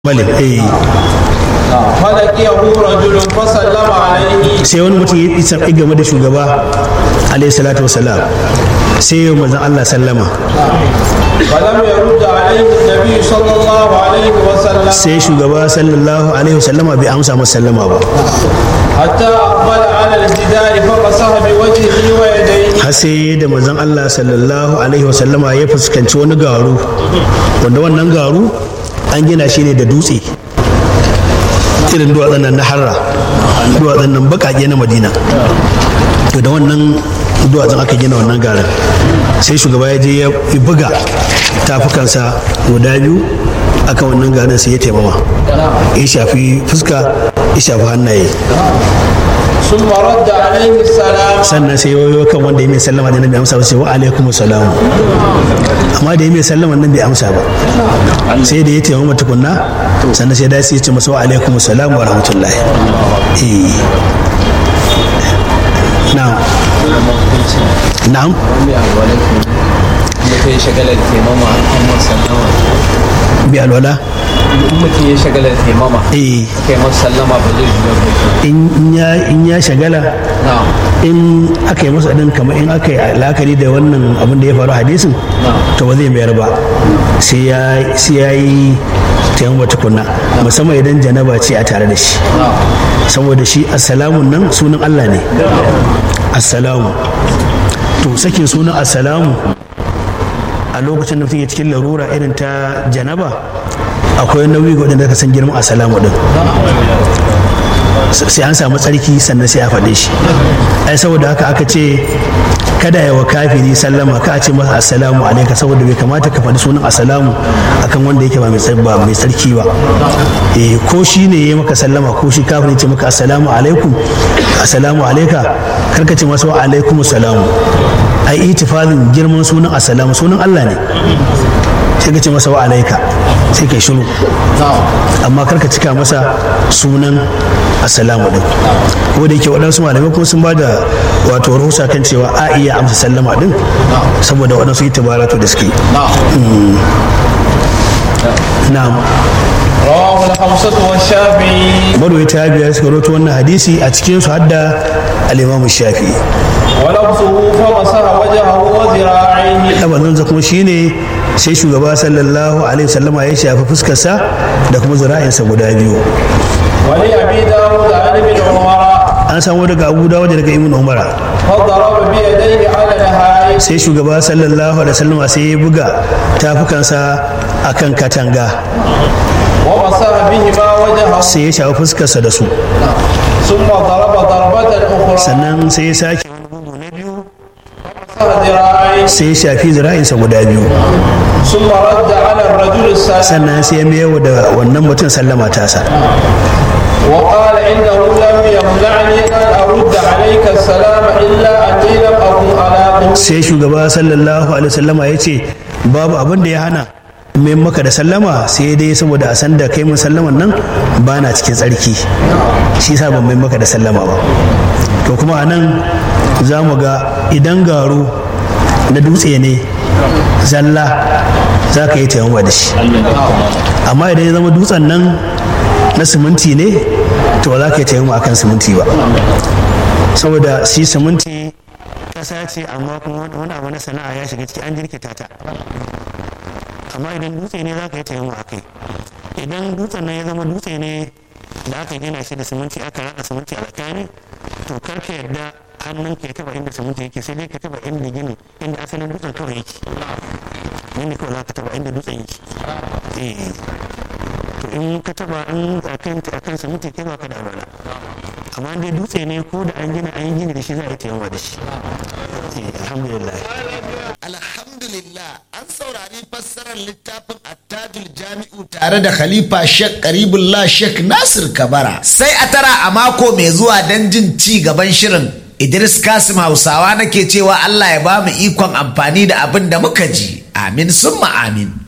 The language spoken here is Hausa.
malik eh falakiyahu rajulun fasallama alaihi sai wani mutum ya isa game da shugaba alaihi salatu wasalam sai yau manzon Allah sallama falam yarudda alaihi nabi sallallahu alaihi wasallam sai shugaba sallallahu alaihi wasallama bai amsa masa sallama ba hatta aqbala ala al-jidari fa masaha bi wajhihi wa yadayhi har sai da manzon Allah sallallahu alaihi wasallama ya fuskanci wani garu wanda wannan garu an gina shi ne da dutse irin duwatsun nan na harra duwatsun nan bakake na madina to da wannan duwatsun aka gina wannan garin sai shugaba ya je ya buga tafukansa guda biyu akan wannan garin sai ya taimama ya shafi fuska ya shafi hannaye ثم رد عليه السلام sannan sai yoyo kan wanda ya mai sallama da nabi amsa ba sai wa alaikum salam amma da ya mai sallama nan bai amsa ba sai da ya taimama tukunna sannan sai da sai ya ce masa wa alaikum salam wa rahmatullahi eh na'am na'am mutum ya shagalar taimama an sallama bi alwala in mutum ya shagalar taimama eh kai masa sallama ba zai zuwa ba in in ya in ya shagala na in aka yi masa din kamar in aka yi la'akari da wannan abin da ya faru hadisin to ba zai mayar ba sai ya sai ya yi taimama tukunna musamman idan janaba ce a tare da shi saboda shi assalamun nan sunan Allah ne assalamu to sakin sunan assalamu a lokacin da mutum ya cikin larura irin ta janaba akwai nauyi ga wadanda ka san girman assalamu din sai an samu tsarki sannan sai a faɗe shi ai saboda haka aka ce kada ya wa kafiri sallama ka a ce masa assalamu alaika saboda bai kamata ka faɗi sunan assalamu akan wanda yake ba mai tsar- ba mai tsarki ba eh ko shi ne ya maka sallama ko shi kafiri ce maka assalamu alaikum assalamu alaika kar ka ce masa wa alaikum salamu ai itifalin girman sunan assalamu sunan Allah ne sai ka ce masa wa alaika sai kai shiru amma karka cika masa sunan assalamu din ko da yake waɗansu malamai kuma sun ba da wato rahusa kan cewa a iya amsa sallama din saboda waɗansu itibaratu da suke na'am rawahu al-khamsatu wash-shafi'i marwai ta biyar suka roto wannan hadisi a cikin su hadda al-imamu shafi'i wa lafzuhu fa masaha wajhahu wa zira'ihi labarinsa kuma shine sai shugaba sallallahu alaihi wasallama ya shafi fuskarsa da kuma zira'insa guda biyu wa li abi dawud an ibn umar an samu daga abu dawo da daga ibn umara fa daraba bi yadayhi ala al-hayy sai shugaba sallallahu alaihi wasallama sai ya buga tafukansa akan katanga wa masaha bihima wajhahu sai ya shafi fuskarsa da su thumma daraba darbatan ukhra sannan sai ya sake masaha dhira'ihi sai ya shafi zira'insa guda biyu thumma radda ala ar-rajul as-salim sannan sai ya mayar da wannan mutum sallama tasa وقال إنه لم يمنعني أن أرد عليك السلام إلا أني لم أكن على طهور sai shugaba sallallahu alaihi wasallama ya ce babu abin da ya hana mai maka da sallama sai dai saboda a san da kai mun sallaman nan ba na cikin tsarki shi sa ban mai maka da sallama ba to kuma a nan za mu ga idan garu na dutse ne zalla za ka yi taimama da shi amma idan ya zama dutsen nan na siminti ne to ba za ka yi taimama akan siminti ba saboda shi siminti kasa ce amma kuma wani abu na sana'a ya shiga ciki an jirkita ta amma idan dutse ne za ka yi taimako a kai idan dutsen nan ya zama dutse ne da aka gina shi da siminti aka raka siminti a tsakani to kar ka yarda hannun ka ya taba inda siminti yake sai dai ka taba inda gini inda asalin dutsen kawai yake ne kawai za ka taba inda dutsen yake eh to in ka taba in akan akan siminti kai ba ka da alwala amma dai dutse ne ko da an gina an yi gini da shi za a yi taimako da shi Eh, alhamdulillah Alhamdulillah an saurari fassarar littafin attajul jami'u tare da Khalifa Sheikh Karibullah Sheikh Nasir Kabara. Sai a tara a mako mai zuwa don jin ci gaban shirin. Idris Kasim Hausawa nake cewa Allah ya ba mu ikon amfani da abin da muka ji. Amin summa amin.